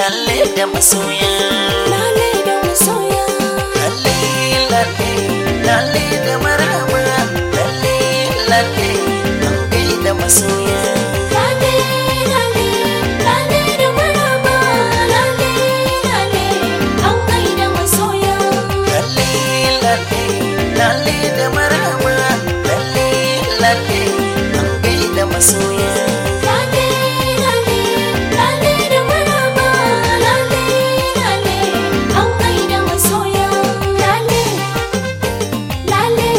lalle da masoya Lale da masoya lalle lalle lalle da marhaba lalle lalle an gaida masoya Lale lale lale da maraba Lale lale an gaida masoya lalle lalle lalle da marhaba lalle lalle an gaida masoya Lale lale lale da maraba Lale lale an gaida masoya Lale lale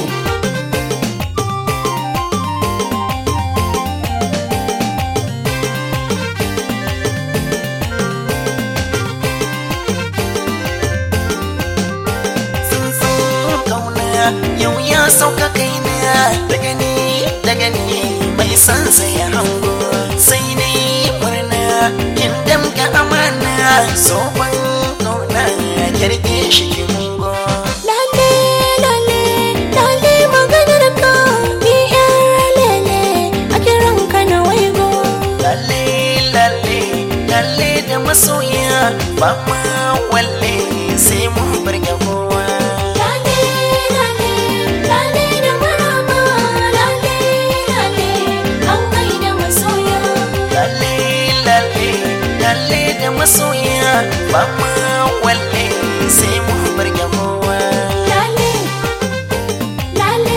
tsuntsun kauna yau ya sauka kaina daga ni daga ni mai san sai hango sai ni murna kin damka amana soban kauna kirke shi kin go Lale lale lale maganar ka ni yar lele a kiran ka na waigo lalle lalle lalle da masoya ba ma walle sai mun burge kowa Lale lale lale da maraba Lale lale an gaida masoya lalle lalle lalle da masoya ba ma walle sai mun burge kowa Lale lale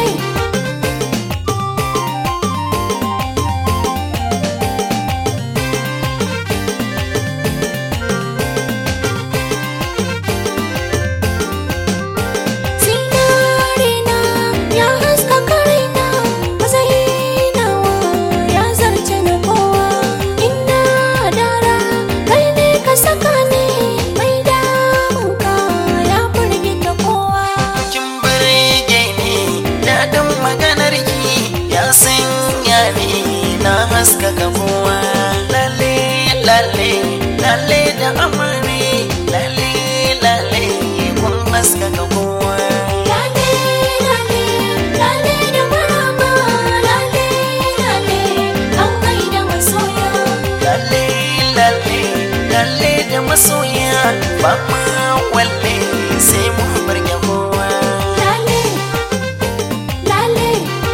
Zinarina ya haskaka raina Mazahinawa ya zarce na kowa Inda dara kai ne ka saka ni Mai damunka ya firgita kowa kin burge ni daɗin maganar ki ya sanya ni na haskaka kowa lalle lalle lalle da amare lalle lalle kun haskaka kowa Lale lale lale da maraba Lale lale an gaida masoya lalle lalle lalle da masoya ba ma walle sai mun burge kowa Lale lale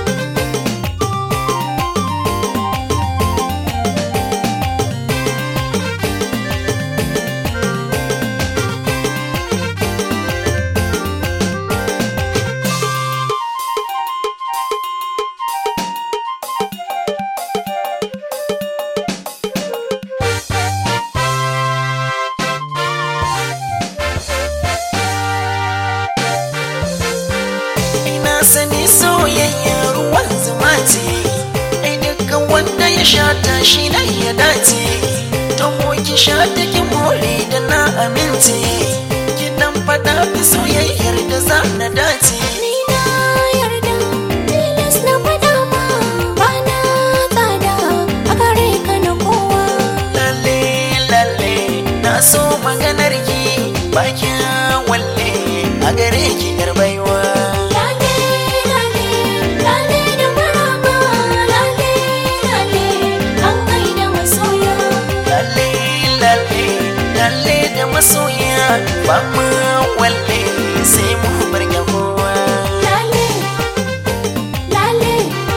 ina sani soyayya ruwan zuma ce ai dukkan wanda ya sha ta shi na ya dace ta ki sha ta ki more da na amince ki dan faɗa fi soyayyar da za na dace Ni na yarda tilas na faɗa ma ba na tsada a gare ka na kowa lalle lalle na so maganar ki bakin walle a gare ki yar baiwa Lale lale lale da maraba Lale lale an gaida masoya lalle lalle lalle da masoya ba mu walle sai mu burge kowa Lale lale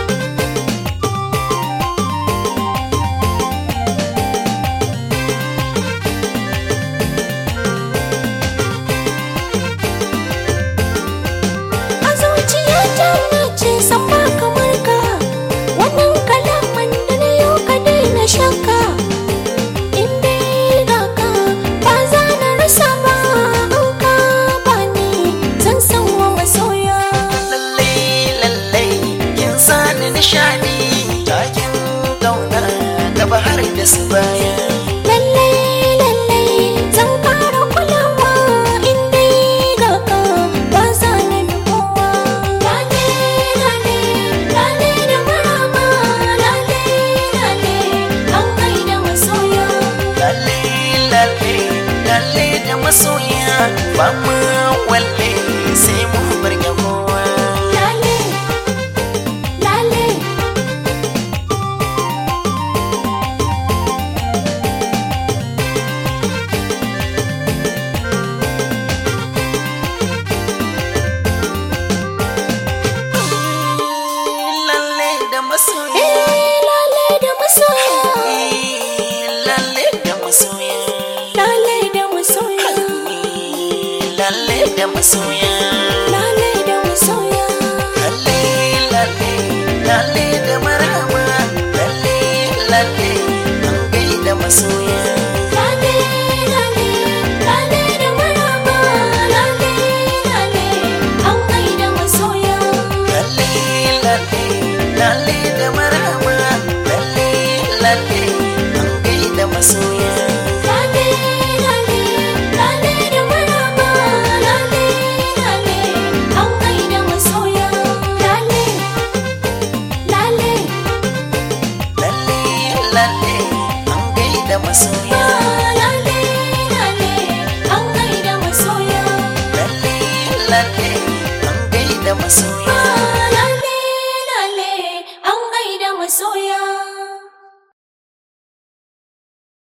A zuciyata na ce san ba kamar ka Wannan kalaman da na yau ka daina shakka In dai ga ka ba za na rasa ba In ka ba ni zan san wa masoya lalle lalle kin sani nishadi takin kauna gaba har da su baya Lalle lalle zan kara kulawa In dai ga ka ba za na bi kowa Lale lale lale da maraba Lale lale an gaida masoya lalle lalle lalle da masoya ba mu walle sai mu burge kowa Lale, lale, da masoya lale da masoya lalle lalle lalle da marhaba lalle lalle an gaida masoya lale lale lale da maraba lale lale an gaida masoya lalle lalle lalle da marhaba lalle lalle an gaida masoya lale lale lale da maraba lale lale an gaida masoya lale lale lalle lalle an gaida masoya